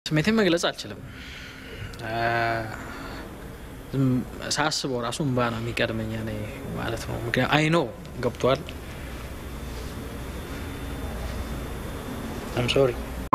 ስሜቴን መግለጽ አልችልም። ሳስበው ራሱ እምባ ነው የሚቀድመኝ እኔ ማለት ነው። ምክንያቱም አይኖ ገብቷል። አም ሶሪ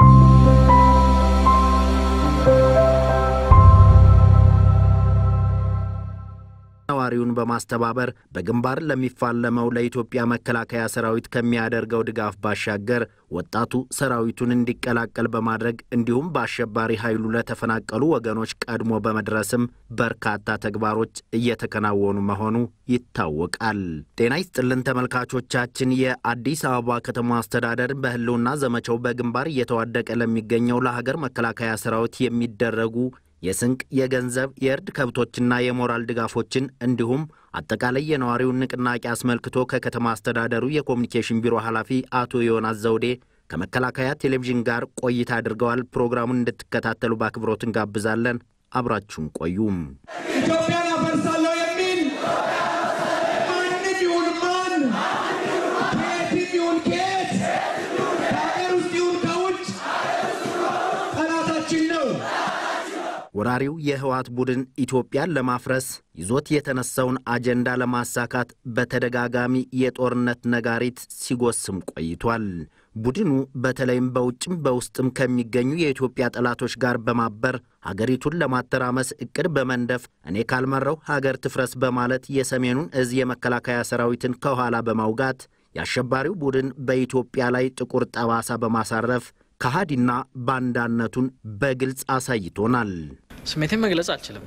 ነዋሪውን በማስተባበር በግንባር ለሚፋለመው ለኢትዮጵያ መከላከያ ሰራዊት ከሚያደርገው ድጋፍ ባሻገር ወጣቱ ሰራዊቱን እንዲቀላቀል በማድረግ እንዲሁም በአሸባሪ ኃይሉ ለተፈናቀሉ ወገኖች ቀድሞ በመድረስም በርካታ ተግባሮች እየተከናወኑ መሆኑ ይታወቃል። ጤና ይስጥልን ተመልካቾቻችን። የአዲስ አበባ ከተማ አስተዳደር በሕልውና ዘመቻው በግንባር እየተዋደቀ ለሚገኘው ለሀገር መከላከያ ሰራዊት የሚደረጉ የስንቅ፣ የገንዘብ፣ የእርድ ከብቶችና የሞራል ድጋፎችን እንዲሁም አጠቃላይ የነዋሪውን ንቅናቄ አስመልክቶ ከከተማ አስተዳደሩ የኮሚኒኬሽን ቢሮ ኃላፊ አቶ ዮናስ ዘውዴ ከመከላከያ ቴሌቪዥን ጋር ቆይታ አድርገዋል። ፕሮግራሙን እንድትከታተሉ በአክብሮት እንጋብዛለን። አብራችሁን ቆዩም። ኢትዮጵያን አፈርሳለሁ የሚል ማንም ይሁን ማን ከየትም ይሁን ከየት ከሀገር ውስጥ ይሁን ከውጭ ጠላታችን ነው። ወራሪው የህወሓት ቡድን ኢትዮጵያን ለማፍረስ ይዞት የተነሳውን አጀንዳ ለማሳካት በተደጋጋሚ የጦርነት ነጋሪት ሲጎስም ቆይቷል። ቡድኑ በተለይም በውጭም በውስጥም ከሚገኙ የኢትዮጵያ ጠላቶች ጋር በማበር ሀገሪቱን ለማተራመስ እቅድ በመንደፍ እኔ ካልመራው ሀገር ትፍረስ በማለት የሰሜኑን እዝ የመከላከያ ሰራዊትን ከኋላ በማውጋት የአሸባሪው ቡድን በኢትዮጵያ ላይ ጥቁር ጠባሳ በማሳረፍ ከሃዲና ባንዳነቱን በግልጽ አሳይቶናል። ስሜቴን መግለጽ አልችልም።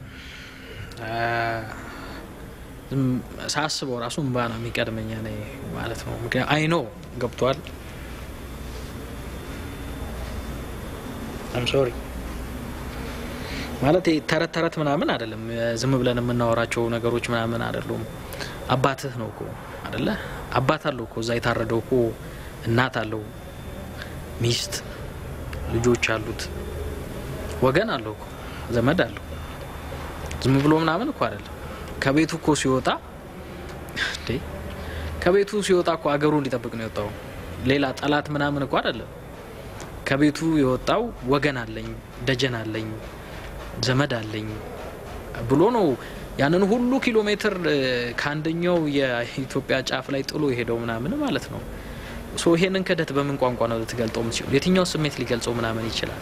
ሳስበው ራሱ እምባ ነው የሚቀድመኝ እኔ ማለት ነው። ምክንያቱም አይኖ ገብቷል። አም ሶሪ ማለት ተረት ተረት ምናምን አይደለም። ዝም ብለን የምናወራቸው ነገሮች ምናምን አይደሉም። አባትህ ነው እኮ አደለ? አባት አለው እኮ እዛ የታረደው እኮ እናት አለው፣ ሚስት፣ ልጆች አሉት፣ ወገን አለው እኮ ዘመድ አለው። ዝም ብሎ ምናምን እኮ አይደለም። ከቤቱ እኮ ሲወጣ እንዴ ከቤቱ ሲወጣ እኮ አገሩ እንዲጠብቅ ነው የወጣው። ሌላ ጠላት ምናምን እኮ አይደለም። ከቤቱ የወጣው ወገን አለኝ፣ ደጀን አለኝ፣ ዘመድ አለኝ ብሎ ነው ያንን ሁሉ ኪሎ ሜትር ከአንደኛው የኢትዮጵያ ጫፍ ላይ ጥሎ የሄደው ምናምን ማለት ነው። ሶ ይሄንን ክህደት በምን ቋንቋ ነው ልትገልጸው የምትችለው? የትኛው ስሜት ሊገልጸው ምናምን ይችላል?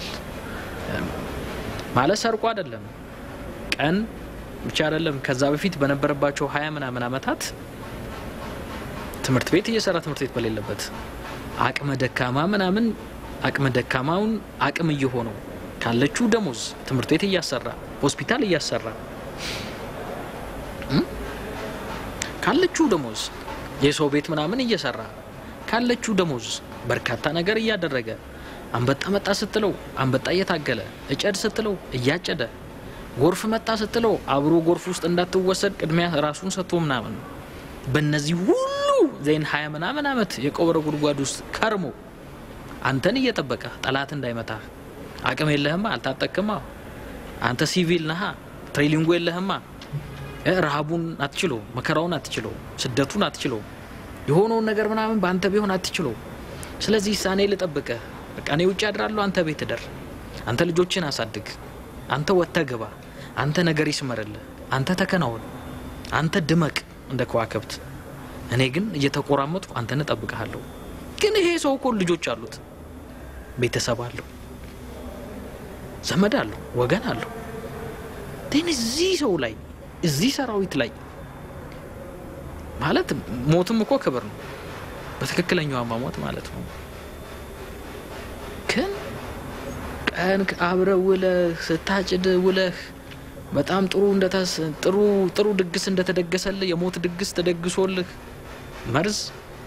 ማለት ሰርቆ አይደለም ቀን ብቻ አይደለም። ከዛ በፊት በነበረባቸው ሀያ ምናምን አመታት ትምህርት ቤት እየሰራ ትምህርት ቤት በሌለበት አቅመ ደካማ ምናምን አቅመ ደካማውን አቅም እየሆነው ካለችው ደሞዝ ትምህርት ቤት እያሰራ ሆስፒታል እያሰራ ካለችው ደሞዝ የሰው ቤት ምናምን እየሰራ ካለችው ደሞዝ በርካታ ነገር እያደረገ አንበጣ መጣ ስትለው አንበጣ እየታገለ እጨድ ስትለው እያጨደ ጎርፍ መጣ ስትለው አብሮ ጎርፍ ውስጥ እንዳትወሰድ ቅድሚያ ራሱን ሰጥቶ ምናምን በእነዚህ ሁሉ ዜን ሀያ ምናምን አመት የቀበረ ጉድጓድ ውስጥ ከርሞ አንተን እየጠበቀ ጠላት እንዳይመታ አቅም የለህማ፣ አልታጠቅማ፣ አንተ ሲቪል ነሃ፣ ትሬሊንጉ የለህማ፣ ረሃቡን አትችለው፣ መከራውን አትችለው፣ ስደቱን አትችለው፣ የሆነውን ነገር ምናምን በአንተ ቢሆን አትችለው። ስለዚህ ሳኔ ልጠብቅህ በቃ እኔ ውጭ አድራለሁ፣ አንተ ቤት እደር፣ አንተ ልጆችን አሳድግ፣ አንተ ወጥተህ ግባ፣ አንተ ነገር ይስመርልህ፣ አንተ ተከናወን፣ አንተ ድመቅ እንደ ከዋክብት፣ እኔ ግን እየተቆራመጥኩ አንተን እጠብቅሃለሁ። ግን ይሄ ሰው እኮ ልጆች አሉት፣ ቤተሰብ አለው፣ ዘመድ አለው፣ ወገን አለው። ግን እዚህ ሰው ላይ እዚህ ሰራዊት ላይ ማለት ሞትም እኮ ክብር ነው፣ በትክክለኛው አሟሟት ማለት ነው። ግን ቀን አብረ ውለህ ስታጭድ ውለህ በጣም ጥሩ ጥሩ ጥሩ ድግስ እንደተደገሰልህ የሞት ድግስ ተደግሶልህ መርዝ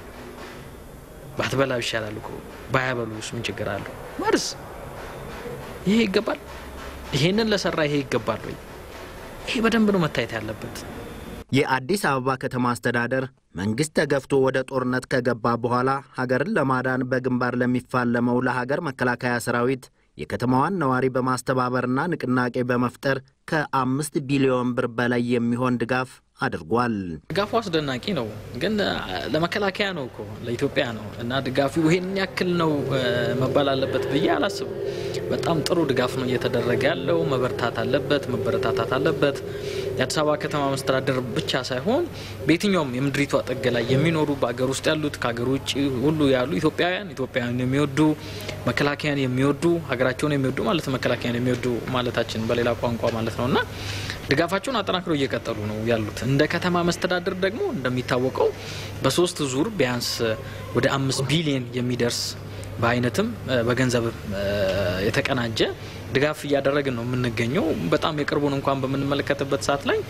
ባትበላ ይሻላል እኮ ባያበሉስ ምን ችግር አለው? መርዝ ይሄ ይገባል? ይሄንን ለሰራ ይሄ ይገባል ወይ? ይሄ በደንብ ነው መታየት ያለበት። የአዲስ አበባ ከተማ አስተዳደር መንግሥት ተገፍቶ ወደ ጦርነት ከገባ በኋላ ሀገርን ለማዳን በግንባር ለሚፋለመው ለሀገር መከላከያ ሰራዊት የከተማዋን ነዋሪ በማስተባበርና ንቅናቄ በመፍጠር ከአምስት ቢሊዮን ብር በላይ የሚሆን ድጋፍ አድርጓል። ድጋፉ አስደናቂ ነው፣ ግን ለመከላከያ ነው እኮ ለኢትዮጵያ ነው እና ድጋፉ ይሄን ያክል ነው መባል አለበት ብዬ አላስብም። በጣም ጥሩ ድጋፍ ነው እየተደረገ ያለው። መበርታት አለበት፣ መበረታታት አለበት። የአዲስ አበባ ከተማ መስተዳደር ብቻ ሳይሆን በየትኛውም የምድሪቷ ጥግ ላይ የሚኖሩ በሀገር ውስጥ ያሉት ከሀገር ውጭ ሁሉ ያሉ ኢትዮጵያውያን ኢትዮጵያውያን የሚወዱ መከላከያን የሚወዱ ሀገራቸውን የሚወዱ ማለት መከላከያን የሚወዱ ማለታችን በሌላ ቋንቋ ማለት ነው እና ድጋፋቸውን አጠናክረው እየቀጠሉ ነው ያሉት። እንደ ከተማ መስተዳድር ደግሞ እንደሚታወቀው በሶስት ዙር ቢያንስ ወደ አምስት ቢሊዮን የሚደርስ በአይነትም በገንዘብ የተቀናጀ ድጋፍ እያደረግን ነው የምንገኘው። በጣም የቅርቡን እንኳን በምንመለከትበት ሰዓት ላይ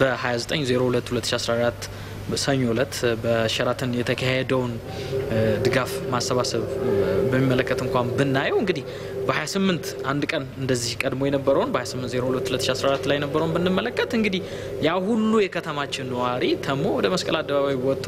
በ29022014 ሰኞ እለት በሸራተን የተካሄደውን ድጋፍ ማሰባሰብ በሚመለከት እንኳን ብናየው እንግዲህ በ28 አንድ ቀን እንደዚህ ቀድሞ የነበረውን በ28022014 ላይ የነበረውን ብንመለከት እንግዲህ ያ ሁሉ የከተማችን ነዋሪ ተሞ ወደ መስቀል አደባባይ ወጥቶ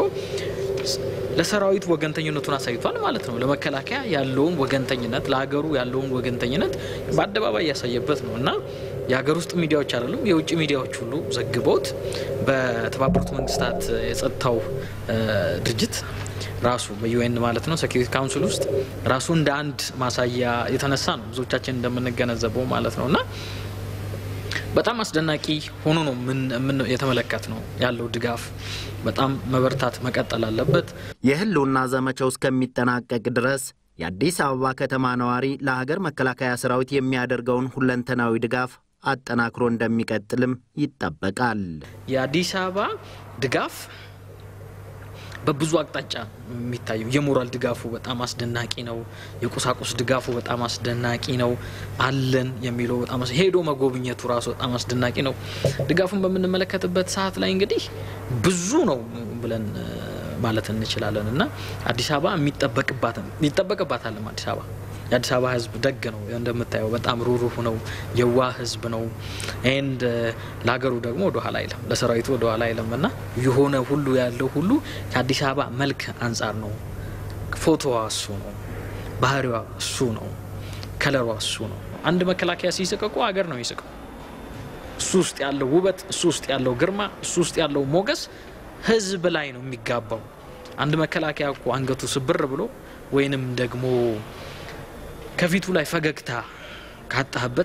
ለሰራዊት ወገንተኝነቱን አሳይቷል ማለት ነው። ለመከላከያ ያለውን ወገንተኝነት፣ ለሀገሩ ያለውን ወገንተኝነት በአደባባይ ያሳየበት ነው እና የሀገር ውስጥ ሚዲያዎች አይደሉም የውጭ ሚዲያዎች ሁሉ ዘግበውት በተባበሩት መንግስታት የጸጥታው ድርጅት ራሱ በዩኤን ማለት ነው ሴኪሪቲ ካውንስል ውስጥ ራሱ እንደ አንድ ማሳያ የተነሳ ነው ብዙዎቻችን እንደምንገነዘበው ማለት ነው እና በጣም አስደናቂ ሆኖ ነው ምን የተመለከት ነው ያለው ድጋፍ በጣም መበርታት መቀጠል አለበት። የህልውና ዘመቻው እስከሚጠናቀቅ ድረስ የአዲስ አበባ ከተማ ነዋሪ ለሀገር መከላከያ ሰራዊት የሚያደርገውን ሁለንተናዊ ድጋፍ አጠናክሮ እንደሚቀጥልም ይጠበቃል። የአዲስ አበባ ድጋፍ በብዙ አቅጣጫ የሚታየው የሞራል ድጋፉ በጣም አስደናቂ ነው። የቁሳቁስ ድጋፉ በጣም አስደናቂ ነው። አለን የሚለው በጣም ሄዶ መጎብኘቱ ራሱ በጣም አስደናቂ ነው። ድጋፉን በምንመለከትበት ሰዓት ላይ እንግዲህ ብዙ ነው ብለን ማለት እንችላለን እና አዲስ አበባ የሚጠበቅባትም ይጠበቅባታልም አዲስ አበባ የአዲስ አበባ ህዝብ ደግ ነው እንደምታየው፣ በጣም ሩሩህ ነው፣ የዋህ ህዝብ ነው። ኤንድ ለሀገሩ ደግሞ ወደኋላ አይለም፣ ለሰራዊቱ ወደኋላ አይለም እና የሆነ ሁሉ ያለው ሁሉ ከአዲስ አበባ መልክ አንጻር ነው። ፎቶዋ እሱ ነው፣ ባህሪዋ እሱ ነው፣ ከለሯ እሱ ነው። አንድ መከላከያ ሲስቅቁ ሀገር ነው ይስቀው። እሱ ውስጥ ያለው ውበት፣ እሱ ውስጥ ያለው ግርማ፣ እሱ ውስጥ ያለው ሞገስ ህዝብ ላይ ነው የሚጋባው። አንድ መከላከያ እኮ አንገቱ ስብር ብሎ ወይንም ደግሞ ከፊቱ ላይ ፈገግታ ካጣህበት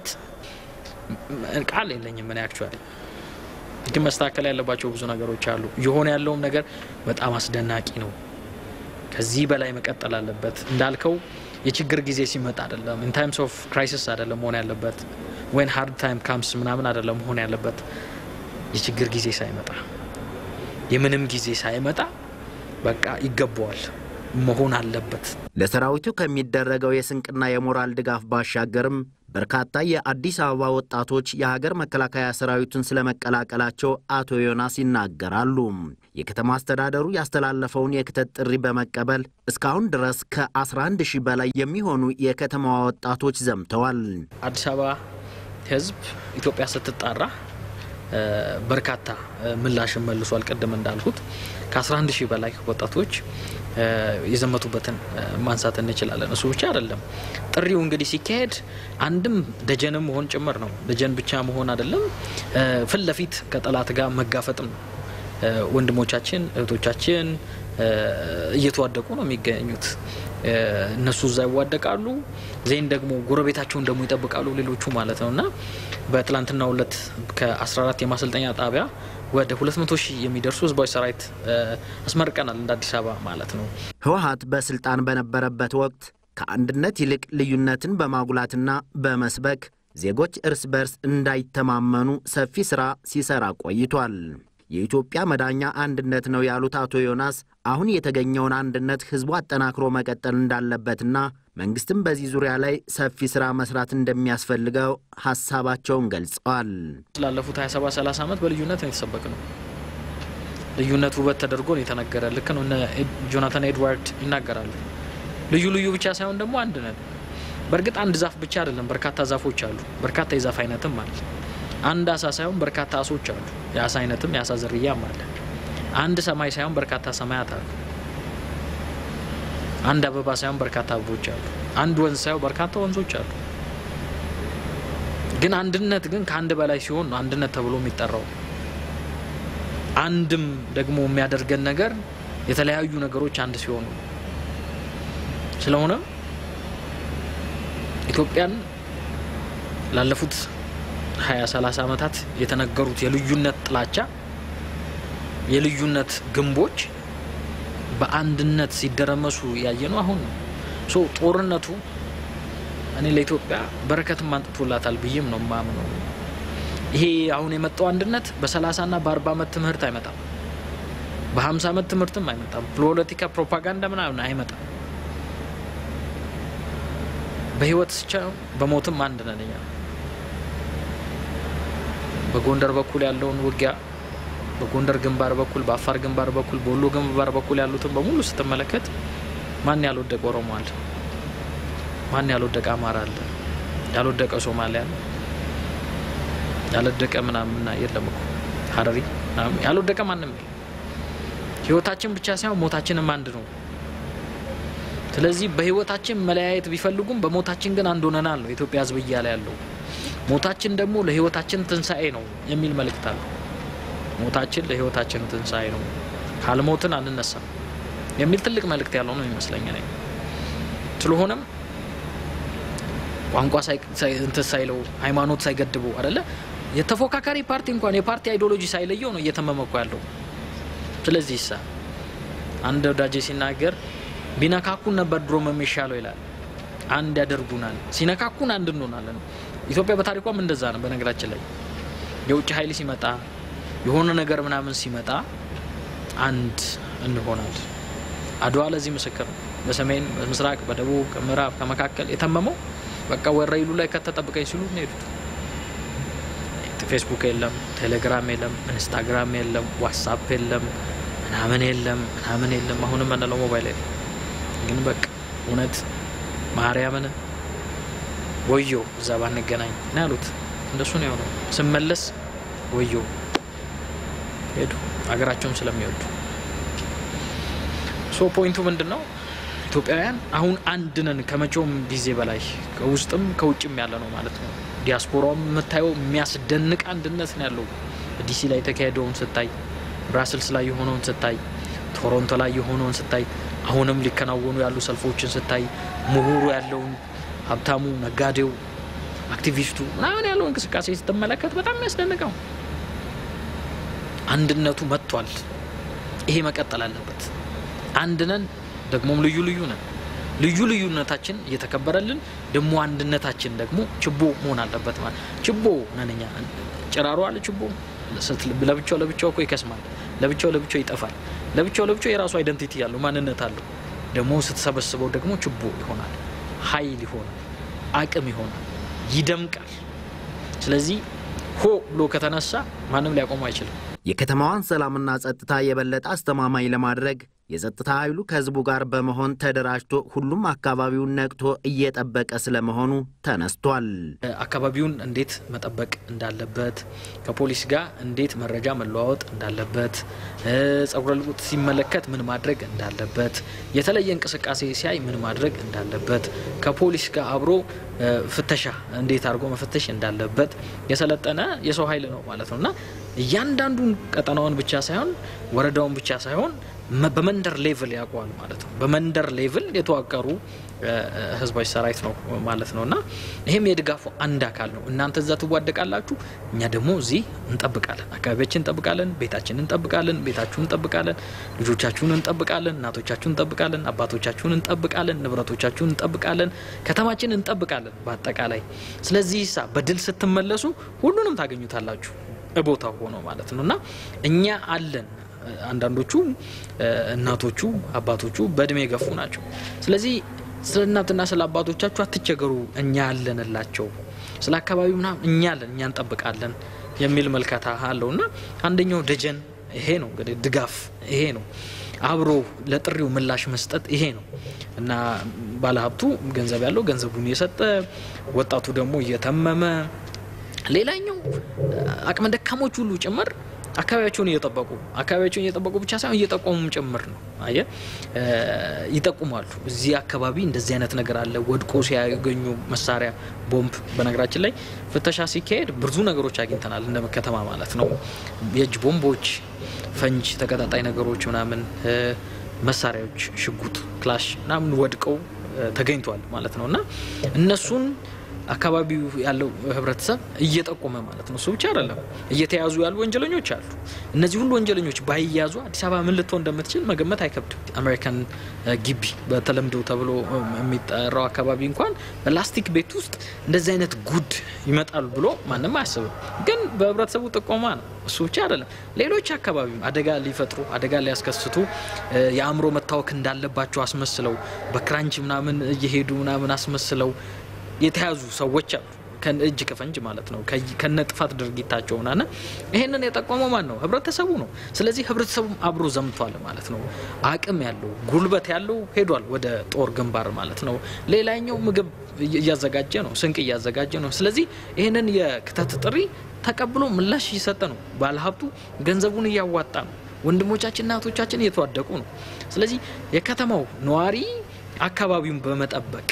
ቃል የለኝም። ምን አክቹዋሊ ግን መስተካከል ያለባቸው ብዙ ነገሮች አሉ። የሆነ ያለውም ነገር በጣም አስደናቂ ነው። ከዚህ በላይ መቀጠል አለበት። እንዳልከው የችግር ጊዜ ሲመጣ አይደለም፣ ኢን ታይምስ ኦፍ ክራይሲስ አይደለም መሆን ያለበት፣ ወይን ሃርድ ታይም ካምስ ምናምን አይደለም መሆን ያለበት። የችግር ጊዜ ሳይመጣ የምንም ጊዜ ሳይመጣ በቃ ይገባዋል መሆን አለበት። ለሰራዊቱ ከሚደረገው የስንቅና የሞራል ድጋፍ ባሻገርም በርካታ የአዲስ አበባ ወጣቶች የሀገር መከላከያ ሰራዊቱን ስለመቀላቀላቸው አቶ ዮናስ ይናገራሉ። የከተማ አስተዳደሩ ያስተላለፈውን የክተት ጥሪ በመቀበል እስካሁን ድረስ ከ11 ሺህ በላይ የሚሆኑ የከተማዋ ወጣቶች ዘምተዋል። አዲስ አበባ ሕዝብ ኢትዮጵያ ስትጣራ በርካታ ምላሽን መልሷል። ቅድም እንዳልኩት ከ11 ሺህ በላይ ወጣቶች የዘመቱበትን ማንሳት እንችላለን። እሱ ብቻ አይደለም። ጥሪው እንግዲህ ሲካሄድ አንድም ደጀንም መሆን ጭምር ነው። ደጀን ብቻ መሆን አይደለም፣ ፊት ለፊት ከጠላት ጋር መጋፈጥም ነው። ወንድሞቻችን እህቶቻችን እየተዋደቁ ነው የሚገኙት። እነሱ እዛ ይዋደቃሉ፣ ዜን ደግሞ ጎረቤታቸውን ደግሞ ይጠብቃሉ ሌሎቹ ማለት ነው እና በትላንትናው ዕለት ከ14 የማሰልጠኛ ጣቢያ ወደ 200 ሺህ የሚደርሱ ህዝባዊ ሰራዊት አስመርቀናል እንደ አዲስ አበባ ማለት ነው። ህወሀት በስልጣን በነበረበት ወቅት ከአንድነት ይልቅ ልዩነትን በማጉላትና በመስበክ ዜጎች እርስ በርስ እንዳይተማመኑ ሰፊ ስራ ሲሰራ ቆይቷል። የኢትዮጵያ መዳኛ አንድነት ነው ያሉት አቶ ዮናስ አሁን የተገኘውን አንድነት ህዝቡ አጠናክሮ መቀጠል እንዳለበትና መንግስትም በዚህ ዙሪያ ላይ ሰፊ ስራ መስራት እንደሚያስፈልገው ሀሳባቸውን ገልጸዋል። ስላለፉት 27 30 ዓመት በልዩነት ነው የተሰበክ ነው። ልዩነት ውበት ተደርጎ ነው የተነገረ። ልክ ነው። እነ ጆናታን ኤድዋርድ ይናገራሉ። ልዩ ልዩ ብቻ ሳይሆን ደግሞ አንድ ነን። በእርግጥ አንድ ዛፍ ብቻ አይደለም፣ በርካታ ዛፎች አሉ። በርካታ የዛፍ አይነትም አለ። አንድ አሳ ሳይሆን በርካታ አሶች አሉ። የአሳ አይነትም የአሳ ዝርያም አለ። አንድ ሰማይ ሳይሆን በርካታ ሰማያት አሉ። አንድ አበባ ሳይሆን በርካታ አበቦች አሉ። አንድ ወንዝ ሳይሆን በርካታ ወንዞች አሉ። ግን አንድነት ግን ከአንድ በላይ ሲሆን ነው አንድነት ተብሎ የሚጠራው። አንድም ደግሞ የሚያደርገን ነገር የተለያዩ ነገሮች አንድ ሲሆኑ ነው። ስለሆነም ኢትዮጵያን ላለፉት ሀያ ሰላሳ ዓመታት የተነገሩት የልዩነት ጥላቻ የልዩነት ግንቦች በአንድነት ሲደረመሱ ያየ ነው። አሁን ነው ሶ ጦርነቱ እኔ ለኢትዮጵያ በረከትም አንጥቶላታል ብዬም ነው ማምነው። ይሄ አሁን የመጣው አንድነት በሰላሳ ና በአርባ ዓመት ትምህርት አይመጣም። በሀምሳ ዓመት ትምህርትም አይመጣም። ፖለቲካ ፕሮፓጋንዳ ምናምን አይመጣም። በህይወት ስቻ በሞትም አንድ ነን እኛ። በጎንደር በኩል ያለውን ውጊያ በጎንደር ግንባር በኩል በአፋር ግንባር በኩል በወሎ ግንባር በኩል ያሉትን በሙሉ ስትመለከት ማን ያልወደቀ ኦሮሞ አለ? ማን ያልወደቀ አማራ አለ? ያልወደቀ ሶማሊያ አለ? ያልወደቀ ምናምን የለም እኮ ሀረሪ ምናምን ያልወደቀ ማንም የለም። ህይወታችን ብቻ ሳይሆን ሞታችንም አንድ ነው። ስለዚህ በህይወታችን መለያየት ቢፈልጉም በሞታችን ግን አንድ ሆነናል ነው የኢትዮጵያ ህዝብ እያለ ያለው። ሞታችን ደግሞ ለህይወታችን ትንሣኤ ነው የሚል መልእክት አለው። ሞታችን ለህይወታችን ትንሣኤ ነው፣ ካልሞትን አንነሳም የሚል ትልቅ መልእክት ያለው ነው ይመስለኝ እኔ። ስለሆነም ቋንቋ እንትን ሳይለው ሃይማኖት ሳይገድበው አደለ የተፎካካሪ ፓርቲ እንኳን የፓርቲ አይዲዮሎጂ ሳይለየው ነው እየተመመኩ ያለው። ስለዚህ ይሳ አንድ ወዳጄ ሲናገር ቢነካኩን ነበር ድሮም የሚሻለው ይላል። አንድ ያደርጉናል፣ ሲነካኩን አንድ እንሆናለን። ኢትዮጵያ በታሪኳም እንደዛ ነው። በነገራችን ላይ የውጭ ኃይል ሲመጣ የሆነ ነገር ምናምን ሲመጣ አንድ እንሆናል። አድዋ ለዚህ ምስክር ነው። በሰሜን በምስራቅ፣ በደቡብ፣ ከምዕራብ፣ ከመካከል የተመመው በቃ ወረኢሉ ላይ ከተጠብቀኝ ሲሉ ነው የሄዱት። ፌስቡክ የለም፣ ቴሌግራም የለም፣ ኢንስታግራም የለም፣ ዋትሳፕ የለም፣ ምናምን የለም፣ ምናምን የለም። አሁንም የምንለው ሞባይል የለም። ግን በቃ እውነት ማርያምን ወዮ እዛ ባንገናኝ ነው ያሉት። እንደሱ ነው የሆነው። ስመለስ ወዮ ሄዱ፣ ሀገራቸውም ስለሚወዱ። ሶ ፖይንቱ ምንድን ነው? ኢትዮጵያውያን አሁን አንድ ነን ከመቼውም ጊዜ በላይ ከውስጥም ከውጭም ያለ ነው ማለት ነው። ዲያስፖራውም የምታየው የሚያስደንቅ አንድነት ነው ያለው። ዲሲ ላይ የተካሄደውን ስታይ፣ ብራስልስ ላይ የሆነውን ስታይ፣ ቶሮንቶ ላይ የሆነውን ስታይ፣ አሁንም ሊከናወኑ ያሉ ሰልፎችን ስታይ፣ ምሁሩ ያለውን ሀብታሙ፣ ነጋዴው፣ አክቲቪስቱ ምናምን ያለው እንቅስቃሴ ስትመለከት በጣም የሚያስደንቀው አንድነቱ መጥቷል። ይሄ መቀጠል አለበት። አንድ ነን፣ ደግሞም ልዩ ልዩ ነን። ልዩ ልዩነታችን እየተከበረልን ደግሞ አንድነታችን ደግሞ ችቦ መሆን አለበት። ማለት ችቦ ነን እኛ። ጭራሮ አለ ችቦ ለብቻው ለብቻው እኮ ይከስማል፣ ለብቻው ለብቻው ይጠፋል። ለብቻው ለብቻው የራሱ አይደንቲቲ ያለው ማንነት አለው። ደግሞ ስትሰበስበው ደግሞ ችቦ ይሆናል፣ ኃይል ይሆናል፣ አቅም ይሆናል፣ ይደምቃል። ስለዚህ ሆ ብሎ ከተነሳ ማንም ሊያቆሙ አይችልም። የከተማዋን ሰላምና ጸጥታ የበለጠ አስተማማኝ ለማድረግ የጸጥታ ኃይሉ ከህዝቡ ጋር በመሆን ተደራጅቶ ሁሉም አካባቢውን ነቅቶ እየጠበቀ ስለመሆኑ ተነስቷል። አካባቢውን እንዴት መጠበቅ እንዳለበት፣ ከፖሊስ ጋር እንዴት መረጃ መለዋወጥ እንዳለበት፣ ጸጉረ ልውጥ ሲመለከት ምን ማድረግ እንዳለበት፣ የተለየ እንቅስቃሴ ሲያይ ምን ማድረግ እንዳለበት፣ ከፖሊስ ጋር አብሮ ፍተሻ እንዴት አድርጎ መፈተሽ እንዳለበት የሰለጠነ የሰው ኃይል ነው ማለት ነው እና እያንዳንዱን ቀጠናውን ብቻ ሳይሆን ወረዳውን ብቻ ሳይሆን በመንደር ሌቭል ያውቀዋል ማለት ነው። በመንደር ሌቭል የተዋቀሩ ህዝባዊ ሰራዊት ነው ማለት ነው እና ይህም የድጋፉ አንድ አካል ነው። እናንተ እዛ ትዋደቃላችሁ፣ እኛ ደግሞ እዚህ እንጠብቃለን። አካባቢያችን እንጠብቃለን፣ ቤታችን እንጠብቃለን፣ ቤታችሁን እንጠብቃለን፣ ልጆቻችሁን እንጠብቃለን፣ እናቶቻችሁን እንጠብቃለን፣ አባቶቻችሁን እንጠብቃለን፣ ንብረቶቻችሁን እንጠብቃለን፣ ከተማችን እንጠብቃለን በአጠቃላይ። ስለዚህ ሳ በድል ስትመለሱ ሁሉንም ታገኙታላችሁ ቦታው ሆኖ ማለት ነው እና እኛ አለን አንዳንዶቹ እናቶቹ አባቶቹ በእድሜ የገፉ ናቸው። ስለዚህ ስለ እናትና ስለ አባቶቻችሁ አትቸገሩ፣ እኛ አለንላቸው። ስለ አካባቢው ምናምን እኛ አለን፣ እኛ እንጠብቃለን የሚል መልከታ አለው እና አንደኛው ደጀን ይሄ ነው እንግዲህ ድጋፍ ይሄ ነው። አብሮ ለጥሪው ምላሽ መስጠት ይሄ ነው እና ባለሀብቱ ገንዘብ ያለው ገንዘቡን እየሰጠ ወጣቱ ደግሞ እየተመመ ሌላኛው አቅመ ደካሞች ሁሉ ጭምር አካባቢያቸውን እየጠበቁ አካባቢያቸውን እየጠበቁ ብቻ ሳይሆን እየጠቆሙም ጭምር ነው። አየ ይጠቁማሉ። እዚህ አካባቢ እንደዚህ አይነት ነገር አለ። ወድቆ ሲያገኙ መሳሪያ፣ ቦምብ። በነገራችን ላይ ፍተሻ ሲካሄድ ብዙ ነገሮች አግኝተናል፣ እንደ ከተማ ማለት ነው። የእጅ ቦምቦች፣ ፈንጅ፣ ተቀጣጣይ ነገሮች ምናምን፣ መሳሪያዎች፣ ሽጉጥ፣ ክላሽ ምናምን ወድቀው ተገኝተዋል ማለት ነው እና እነሱን አካባቢው ያለው ህብረተሰብ እየጠቆመ ማለት ነው። እሱ ብቻ አይደለም፣ እየተያዙ ያሉ ወንጀለኞች አሉ። እነዚህ ሁሉ ወንጀለኞች ባይያዙ አዲስ አበባ ምን ልትሆን እንደምትችል መገመት አይከብድም። አሜሪካን ግቢ በተለምዶ ተብሎ የሚጠራው አካባቢ እንኳን በላስቲክ ቤት ውስጥ እንደዚህ አይነት ጉድ ይመጣሉ ብሎ ማንም አያስብም። ግን በህብረተሰቡ ጥቆማ ነው። እሱ ብቻ አይደለም፣ ሌሎች አካባቢም አደጋ ሊፈጥሩ አደጋ ሊያስከስቱ የአእምሮ መታወክ እንዳለባቸው አስመስለው በክራንች ምናምን እየሄዱ ምናምን አስመስለው የተያዙ ሰዎች አሉ። እጅ ከፈንጅ ማለት ነው ከነ ጥፋት ድርጊታቸው ና ይሄንን የጠቆመው ማን ነው? ህብረተሰቡ ነው። ስለዚህ ህብረተሰቡም አብሮ ዘምቷል ማለት ነው። አቅም ያለው ጉልበት ያለው ሄዷል ወደ ጦር ግንባር ማለት ነው። ሌላኛው ምግብ እያዘጋጀ ነው፣ ስንቅ እያዘጋጀ ነው። ስለዚህ ይህንን የክተት ጥሪ ተቀብሎ ምላሽ እየሰጠ ነው። ባለሀብቱ ገንዘቡን እያዋጣ ነው። ወንድሞቻችን እናቶቻችን እየተዋደቁ ነው። ስለዚህ የከተማው ነዋሪ አካባቢውን በመጠበቅ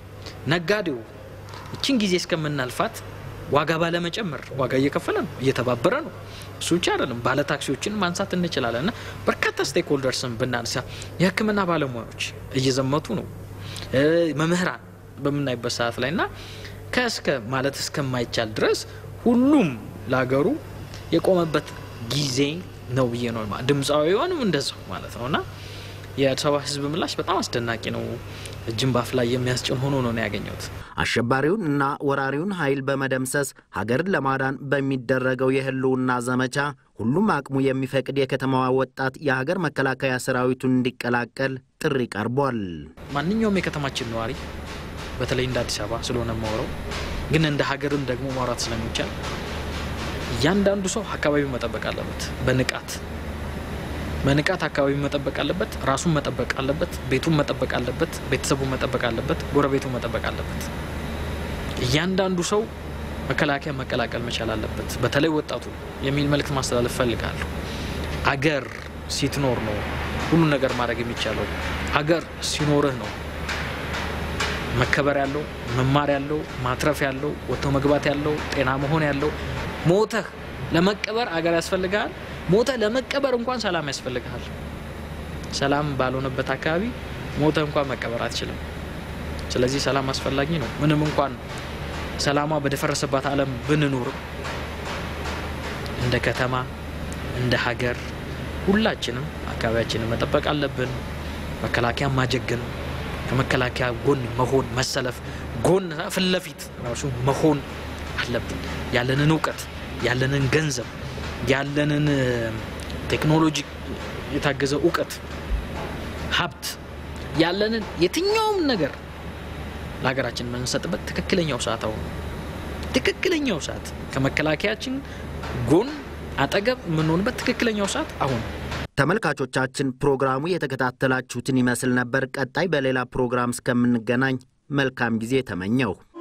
ነጋዴው እችን ጊዜ እስከምናልፋት ዋጋ ባለመጨመር ዋጋ እየከፈለ ነው፣ እየተባበረ ነው። እሱ ብቻ አይደለም፣ ባለ ታክሲዎችን ማንሳት እንችላለን እና በርካታ ስቴክ ሆልደርስን ብናነሳ የሕክምና ባለሙያዎች እየዘመቱ ነው። መምህራን በምናይበት ሰዓት ላይ እና ከእስከ ማለት እስከማይቻል ድረስ ሁሉም ለሀገሩ የቆመበት ጊዜ ነው ብዬ ነው። ድምፃዊውንም እንደዛው ማለት ነው እና የአዲስ አበባ ህዝብ ምላሽ በጣም አስደናቂ ነው። እጅን ባፍ ላይ የሚያስጭን ሆኖ ነው ያገኘሁት። አሸባሪውን እና ወራሪውን ኃይል በመደምሰስ ሀገርን ለማዳን በሚደረገው የህልውና ዘመቻ ሁሉም አቅሙ የሚፈቅድ የከተማዋ ወጣት የሀገር መከላከያ ሰራዊቱን እንዲቀላቀል ጥሪ ቀርቧል። ማንኛውም የከተማችን ነዋሪ በተለይ እንደ አዲስ አበባ ስለሆነ ማውረው ግን እንደ ሀገርም ደግሞ ማውራት ስለሚቻል እያንዳንዱ ሰው አካባቢው መጠበቅ አለበት በንቃት በንቃት አካባቢ መጠበቅ አለበት። ራሱን መጠበቅ አለበት። ቤቱን መጠበቅ አለበት። ቤተሰቡን መጠበቅ አለበት። ጎረቤቱን መጠበቅ አለበት። እያንዳንዱ ሰው መከላከያ መቀላቀል መቻል አለበት። በተለይ ወጣቱ የሚል መልእክት ማስተላለፍ ፈልጋለሁ። አገር ሲትኖር ነው ሁሉን ነገር ማድረግ የሚቻለው። አገር ሲኖርህ ነው መከበር ያለው መማር ያለው ማትረፍ ያለው ወጥቶ መግባት ያለው ጤና መሆን ያለው ሞተህ ለመቀበር አገር ያስፈልጋል። ሞተ ለመቀበር እንኳን ሰላም ያስፈልግሃል። ሰላም ባልሆነበት አካባቢ ሞተ እንኳን መቀበር አትችልም። ስለዚህ ሰላም አስፈላጊ ነው። ምንም እንኳን ሰላሟ በደፈረሰባት ዓለም ብንኖርም እንደ ከተማ እንደ ሀገር ሁላችንም አካባቢያችንን መጠበቅ አለብን። መከላከያ ማጀገን፣ ከመከላከያ ጎን መሆን፣ መሰለፍ፣ ጎን ፊት ለፊት ራሱ መሆን አለብን። ያለንን እውቀት ያለንን ገንዘብ ያለንን ቴክኖሎጂ የታገዘ እውቀት ሀብት ያለንን የትኛውም ነገር ለሀገራችን የምንሰጥበት ትክክለኛው ሰዓት አሁን ትክክለኛው ሰዓት ከመከላከያችን ጎን አጠገብ የምንሆንበት ትክክለኛው ሰዓት አሁን። ተመልካቾቻችን ፕሮግራሙ የተከታተላችሁትን ይመስል ነበር። ቀጣይ በሌላ ፕሮግራም እስከምንገናኝ መልካም ጊዜ ተመኘው።